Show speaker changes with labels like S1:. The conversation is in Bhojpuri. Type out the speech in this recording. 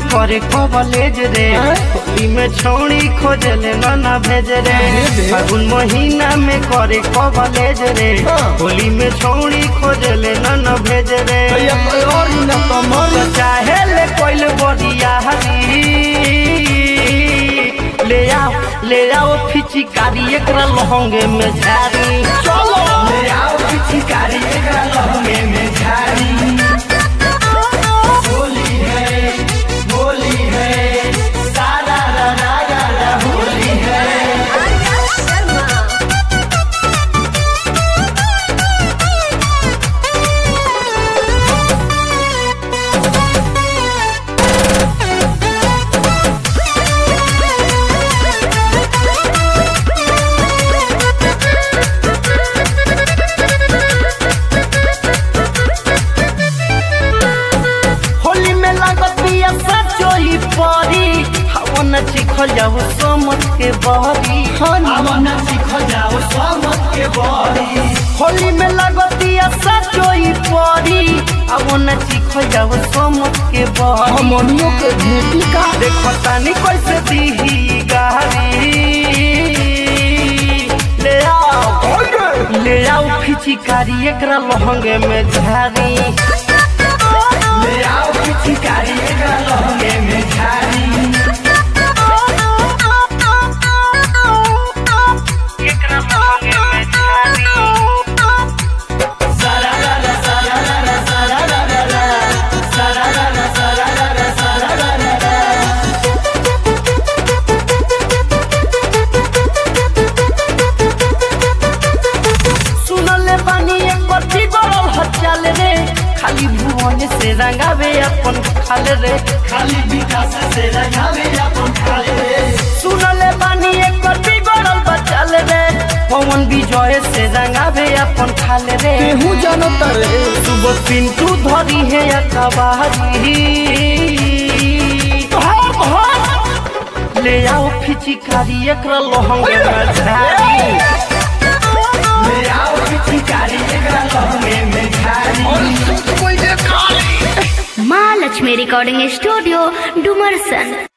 S1: करे कॉलेज रे होली में छौड़ी खोजले ना भेज रे फागुन महीना में करे कॉलेज रे होली में छौड़ी खोजले ना भेज रे
S2: भैया कोई और ही ना कमल
S1: तो चाहे ले कोइल बोरिया हरी ले आओ ले आओ फिचिकारी एकरा लहंगे में झारी
S2: चलो
S1: ले आओ फिचिकारी एकरा लहंगे में झारी होली है होली है सारा रा रा रा रा होली है होली में लागत बिया सचो ही परी हवन चिखल जाओ समझ के बहरी हवन चिखल जाओ समझ के बहरी होली में लागत बिया सचो ही परी हवन चिखल जाओ समझ के बहरी
S2: हमनियों के भेटी का
S1: देखो तानी कैसे दीही गारी ले आओ ले आओ फिचिकारी एकरा लहंगे में झारी ले आओ पिचकारी एकरा लहंगे में झारी एकरा लहंगे में झारी सारा रा रा सारा रा रा सारा रा रा रा सारा रा रा सारा रा रा सारा रा रा रा सुनले बानी एक बच्ची गरल हचाल रे खाली भुवन से रंगावे अपन खाल रे खाली विकास से रंगावे अपन खाल रे सुनले बानी एक बच्ची गरल बचाल रे पवन विजय से रंगावे अपन खाल रे
S2: केहू जानत रे
S1: सुबह पिंटू धरी है अकबारी ले आओ फिचिकारी एकरा लहंगे में झारी ले आओ पिचकारी एकरा लहंगे में झारी
S2: कोई देखा
S3: माँ लक्ष्मी रिकॉर्डिंग स्टूडियो डुमरसन